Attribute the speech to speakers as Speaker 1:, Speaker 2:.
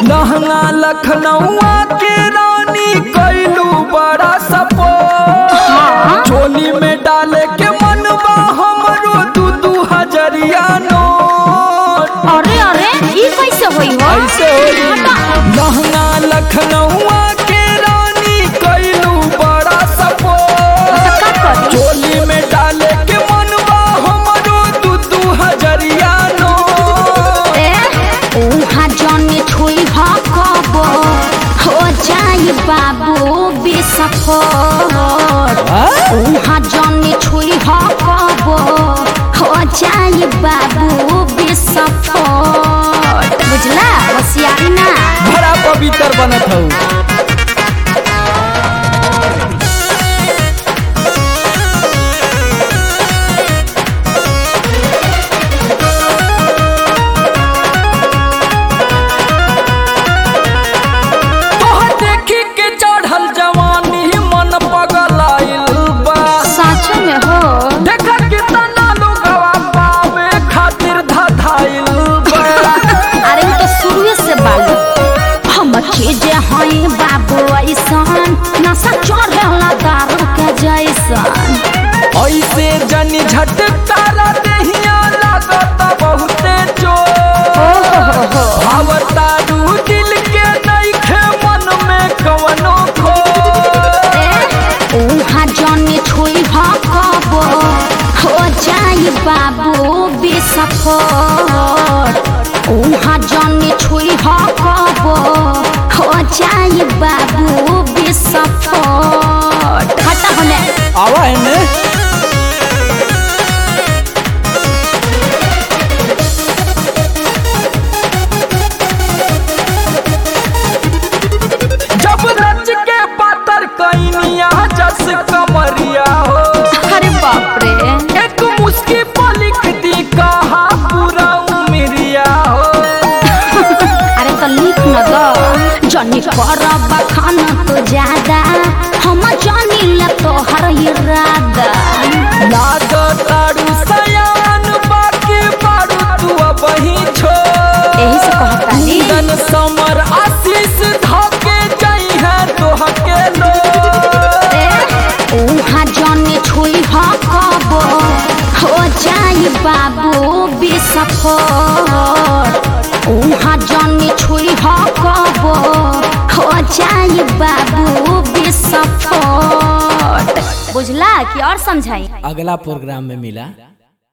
Speaker 1: लहंगा लखनऊआ के रानी कैलू बड़ा सपो चोली में डाले के मनबा हमरो दू दू हजरिया नोट
Speaker 2: अरे अरे ई कैसे होई हो
Speaker 1: ऐसे होई लहंगा लखनऊआ के रानी कैलू बड़ा सपो
Speaker 2: का करी
Speaker 1: चोली में डाले के मनबा हमरो दू दू हजरिया नोट
Speaker 2: ए उहाँ जने छुई हकबो हो जाई बाबू बिसफोट उहाँ जने छुई हकबो हो जाई बाबू बिसफोट बुझला होशियारी ना
Speaker 1: बड़ा पवित्र बनत हूँ तोहर देखी के चढ़ल जवानी मन पगलाइल बा
Speaker 2: सच में हो
Speaker 1: देखा कितना लोगवा पावे खातिर धधाइल बा
Speaker 2: अरे वो तो शुरुए से बालू हम चीजे हई बाबू ऐसन नशा चढ़ेला दारू के जैसन
Speaker 1: ऐसे जनी झटकारा देहिया लागत बहुते चोट भावतारू दिल के नइखे मन में कवनो खो
Speaker 2: उहाँ जने छुई हकबो हो जाई बाबू बिसफोट उहाँ जने छुई हकबो हो जाई बाबू बिसफोट हटा होने
Speaker 1: आवा है ने जब रच के पातर कैनिया जस कमरिया हो
Speaker 2: अरे बाप रे
Speaker 1: एक मुस्की पलिक दी कहा पूरा उमरिया हो
Speaker 2: अरे तो लिख न दो जनी कर बखान तो ज्यादा हम जानी ले तोहर इरादा
Speaker 1: लागतारू सयान बाकी बारू तू अबही छो
Speaker 2: यही से कहता नी
Speaker 1: मुंडन समर आशीष धके जाई है तोहके लो
Speaker 2: उहाँ जने छुई हकबो हो जाई बाबू बिसफोट उहाँ जने छुई हकबो हो जाई बाबू बिसफोट बुझला कि और समझाई
Speaker 1: अगला प्रोग्राम में मिला